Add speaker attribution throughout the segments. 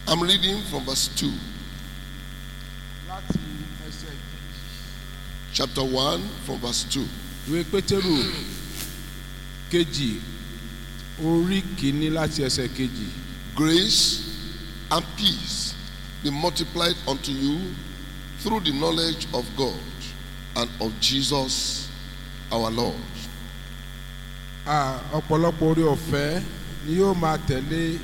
Speaker 1: I'm reading from verse 2,
Speaker 2: láti ẹsẹ̀
Speaker 1: chapter 1, from verse 2.
Speaker 2: ìwé pétérù kejì orí kìíní láti ẹsẹ̀ kejì
Speaker 1: Grace and peace be multiplied unto you through the knowledge of God and of Jesus our Lord.
Speaker 2: Ah, ọ̀pọ̀lọpọ̀ orí ọ̀fẹ́ ni yóò máa tẹ̀lé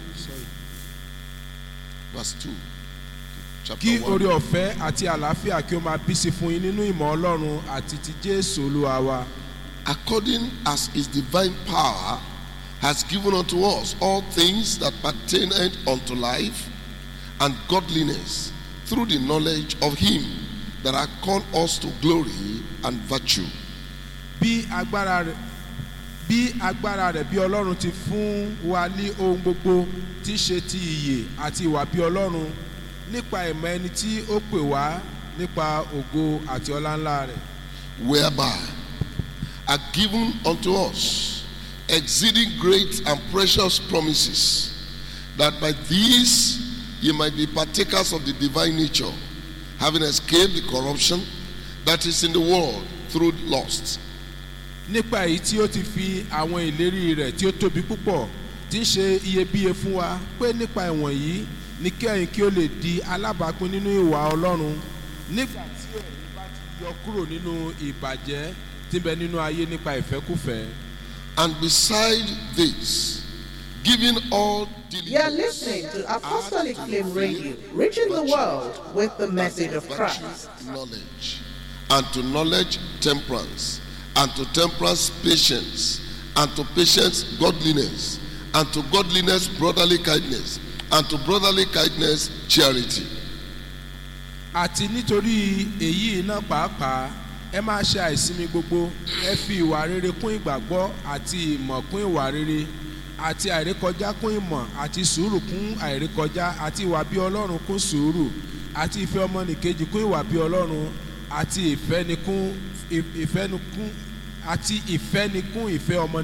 Speaker 1: Verse 2. Chapter
Speaker 2: kí
Speaker 1: 1.
Speaker 2: orí ọ̀fẹ́ àti àlàáfíà kí ó máa bí sí fún yín nínú ìmọ̀ ọlọ́run àti ti jésù olúwa wa
Speaker 1: according as his divine power has given unto us all things that pertain unto life and godliness through the knowledge of him that hath called us to glory and virtue.
Speaker 2: bí agbára rẹ̀ bí agbára rẹ̀ bí ọlọ́run ti fún wa ní ohun gbogbo tí í ṣe ti ìyè àti ìwà bí ọlọ́run nípa ìmọ̀ ẹni tí ó pè wá nípa ògo àti ọlá ńlá rẹ̀
Speaker 1: whereby are given unto us exceeding great and precious promises, that by these ye might be partakers of the divine nature, having escaped the corruption that is in the world through lust.
Speaker 2: nípa èyí tí ó ti fi àwọn ìlérí rẹ̀ tí ó tóbi púpọ̀ tí ń ṣe iyebíye fún wa pé nípa ìwọ̀n yìí ni kẹ́yìn kí ó lè di alábàápín nínú ìwà ọlọ́run nígbà tí ẹ̀yin bá ti yọ kúrò nínú ìbàjẹ́ tí ń bẹ nínú ayé nípa ìfẹ́kùfẹ́.
Speaker 1: And beside this, giving all
Speaker 3: You're
Speaker 1: diligence
Speaker 3: listening to Apostolic Flame Radio, reaching the world with the message of
Speaker 1: virtue,
Speaker 3: Christ.
Speaker 1: knowledge, and to knowledge temperance, and to temperance patience, and to patience godliness, and to godliness brotherly kindness, and to brotherly kindness charity.
Speaker 2: àti nítorí èyí náà pàápàá ẹ máa ṣe àìsinmi gbogbo ẹ fi ìwà rere kún ìgbàgbọ́ àti ìmọ̀ kún ìwà rere àti àìrékọjá kún ìmọ̀ àti sùúrù kún àìrékọjá àti ìwà bí ọlọ́run kún sùúrù àti ìfẹ́ ọmọnìkejì kún ìwà bí ọlọ́run àti ìfẹ́nikún ìfẹ́nikún àti ìfẹ́nikún ìfẹ́ ọmọ